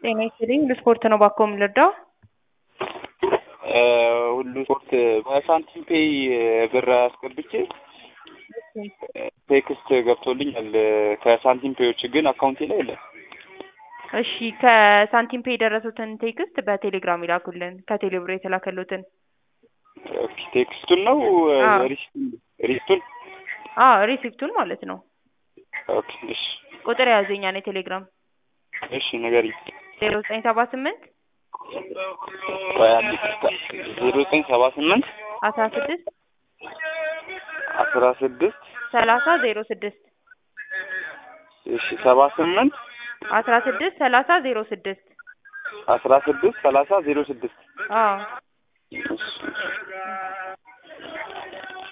ጤና ይስጥልኝ ለስፖርት ነው ባኮ የምንረዳው? ሁሉ ስፖርት በሳንቲም ፔይ ብር አስገብቼ ቴክስት ገብቶልኛል ከሳንቲም ፔዮች ግን አካውንቴ ላይ የለም። እሺ ከሳንቲም ፔይ የደረሱትን ቴክስት በቴሌግራም ይላኩልን ከቴሌብር የተላከሉትን። ኦኬ፣ ቴክስቱን ነው አዎ። ሪሲቱን ሪሲቱን? አዎ ሪሲፕቱን ማለት ነው። ኦኬ፣ እሺ ቁጥር የያዘኛ ነው የቴሌግራም እሺ ንገሪኝ። ዜሮ ዘጠኝ ሰባ ስምንት ቆይ አንዴ ይቅርታ። ዜሮ ዘጠኝ ሰባ ስምንት አስራ ስድስት አስራ ስድስት ሰላሳ ዜሮ ስድስት እሺ ሰባ ስምንት አስራ ስድስት ሰላሳ ዜሮ ስድስት አስራ ስድስት ሰላሳ ዜሮ ስድስት አዎ እሺ